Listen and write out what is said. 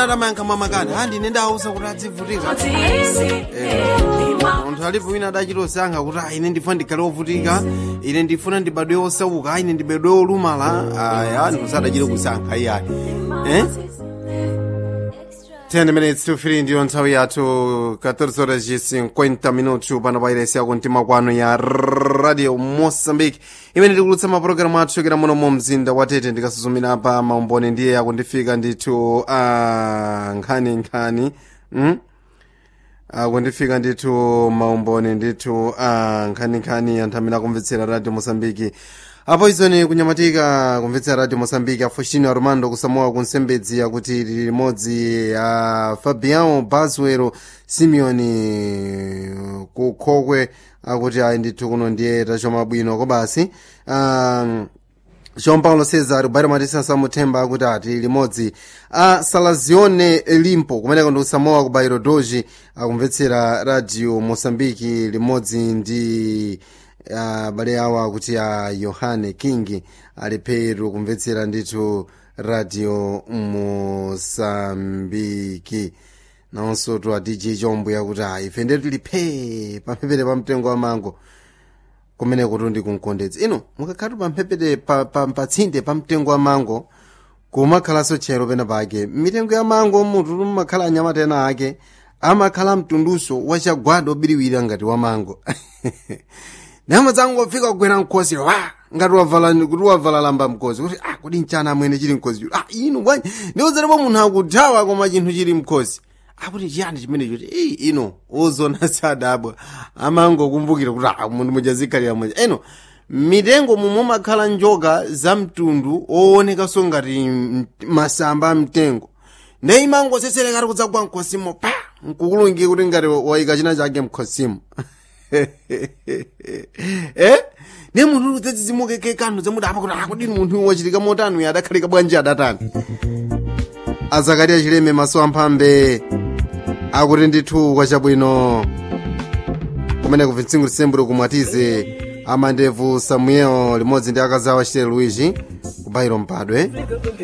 atamayankha mwamakani andi ine ndawuza kuti adzivutika munthu alipo wina adachilosankha kuti "Ah, ine ndifuna ndikhale wovutika ine ndifuna ndibadwe osauka ine ndibadwe olumala aya anthu sadachire kusankha iyayi eh? 10 minutes to 3 ndiyo nthawi yathu 14 horas e 50 minutos pano pa iresi yako mtima kwanu ya radio moçambique imene tikulutsa mapulogalamu athu chokera muno mu mzinda wa tete ndikasuzumira pa maumboni ndiye akundifika ndithu a nkhani nkhani mm? akundifika ndithu maumboni ndithu a nkhaninkhani anthu amene akumvetsera radio moçambique apo izoni kunyamatika kumvetsera radio moçambique afustino armando kusamoa kunsembedzi akuti lili limodzi a fabião baswero simeoni kukhokwe akuti ayi ndithu kuno ndiye tachoma bwino kobasi um, joão paulo cesar bairo matisa samuthemba akuti ati limodzi a salazione limpo kumeneko ndi kusamoa ku bairo doji akumvetsera radio moçambique limodzi ndi abale awo akuti a yohane king ali peru kumvetsera ndithu radio moçambiki nawonso tu a dj chombo yakuti a ife ndetu tili phee pamphepete pa mtengo wa mango kumene kuti ndi kunkondedzi ino mukakhatu pamphepete pa, pa, patsinde pa mtengo wa mango kumakhalanso chero pena pake mitengo ya mango mutu mumakhala anyamata ena ake amakhala mtunduso wachagwada obiriwira ngati wa mango nyama zangu wafika kugwera mkosi wa ngati wavala kuti wavala lamba mkosi kuti ah kuti mchana amwene chili mkosi ah inu bwanji ndiuzerepo munthu akuthawa koma chinthu chili mkosi akuti chiyani chimene choti eyi ino ozona sadabwa amangokumbukira kuti ah munthu mujazikhalira mweja eno mitengo momwe makhala njoka za mtundu owoonekanso ngati m- masamba a mtengo ndi imangoseserekati kudzagwa mkhosimo pa nkukulungire kuti ngati wayika china chake mkhosimo eh ne munthu udzadzidzimukeke kanthu zamuti apa kuti akudini munthu wachitika motani uyu adakhalika bwanji adatani azakariya chileme maso amphambe akuti ndithu kwachabwino kumene kubvitsingu lisemburo kumwatize amandevu samuel limodzi ndi akazi awo achitele luigi kubayiro mpadwe